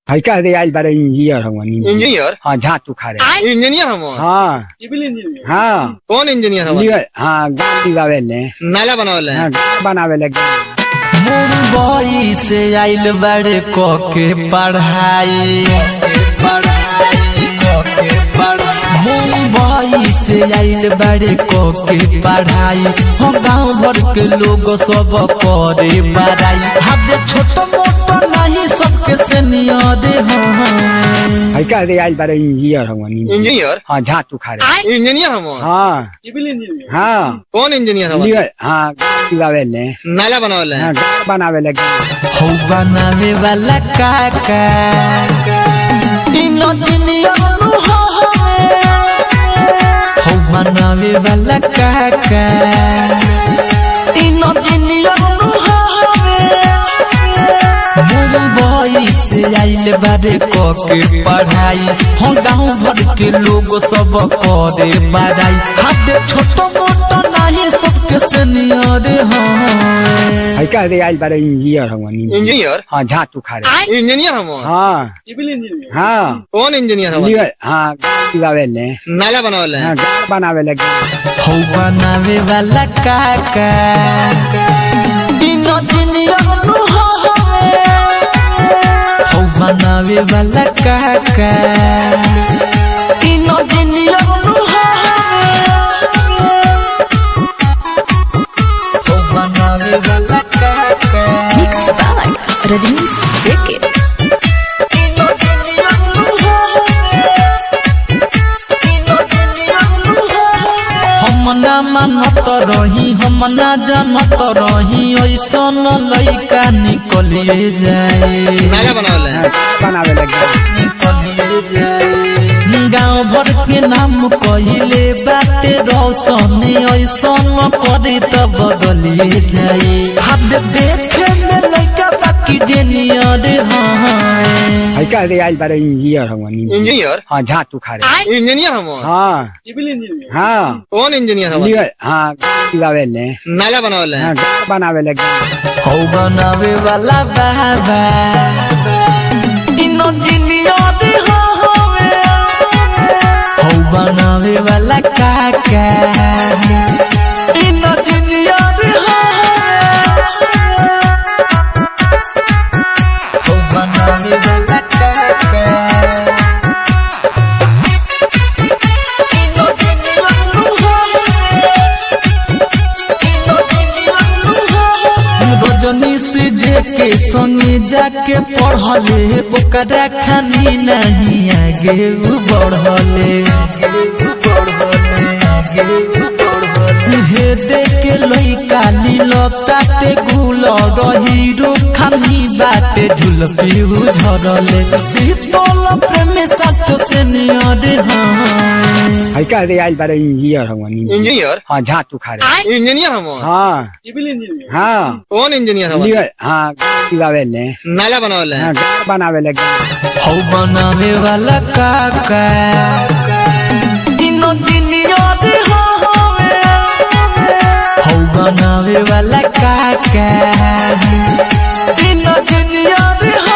है कह दे आइल बारे इंजीनियर हम इंजीनियर हाँ झाट उखाड़े इंजीनियर हम हाँ सिविल इंजीनियर हाँ कौन इंजीनियर हम लियो- हाँ गाँव दिवावे ले नाला बनावल हाँ गाँव बनावे ले गाँव। मुंबई से आइल बड़े को के पढ़ाई मुंबई से आइल बड़े को के पढ़ाई हम गाँव भर के लोग सब करे बड़ाई हद छोट मोट नहीं सबके सीनियर हैं है कह दे आइल बारे इंजीनियर हम इंजीनियर हाँ झाट उखाड़े इंजीनियर हम हाँ सिविल इंजीनियर हाँ कौन इंजीनियर हम लियो- हाँ गाँव दिवावे ले नाला बनावल हाँ गाँव बनावे ले गाँव। हौ बनावे वाला काका इनो दुनिया नु हवे हौ बनावे वाला काका इनो दुनिया नु हवे मुंबई से आइल बारे को के पढ़ाई हम गाँव भर के लोग सब करे बड़ाई हाथ छोट मोट नहीं सबके सीनियर हैं है कह दे आइल बारे इंजीनियर हम इंजीनियर हाँ झाट उखाड़े इंजीनियर हम हाँ सिविल इंजीनियर हाँ कौन इंजीनियर हम लियो- हाँ गाँव दिवावे ले नाला बनावल हाँ गाँव बनावे ले गाँव। हौ बनावे वाला काका इनो दुनिया नु हवे हौ बनावे वाला काका इनो दुनिया नु हवे हौ बनावे वाला काका Mix by Rajnish Wicked. इनो दुनिया नु हवे इनो दुनिया नु हवे हम ना मानत रही हम ना जानत रही ऐसन लइका निकलिए जाए नाला बनावल हाँ गाँव बनावे ले गाँव। गाँव भर के नाम कहिले बाटे रोशन ऐसन करे त बदलिए जाए हाथ देखे में लइका बाकी जेनियर हाँ है कह दे आइल बारे इंजीनियर हम इंजीनियर हाँ झाट उखाड़े इंजीनियर हम हाँ सिविल इंजीनियर हाँ कौन इंजीनियर हम लियो- हाँ गाँव दिवावे ले नाला बनावल हाँ गाँव बनावे ले गाँव। हौ बनावे वाला बाबा इनो जिलियर हवे हौ बनावे वाला काका इनो जिलियर हवे हौ बनावे वाला काका इनो जिलियर रजनी से जेके संगे जाके पढ़ले ओकरा खानी नहीं आगे उ बढ़ले हे देखे लइका लीलताटे गुल हीरो खानी बाटे झुलपी झरले शीतल प्रेम साचो से नियर हाँ है कह दे आइल बारे इंजीनियर हम इंजीनियर हाँ झाट उखाड़े इंजीनियर हम हाँ सिविल इंजीनियर हाँ कौन इंजीनियर हम लियो- हाँ गाँव दिवावे ले नाला बनावल हाँ गाँव बनावे ले गाँव। हौ बनावे वाला काका इनो दिलियर हवे हौ बनावे वाला काका इनो दिलियर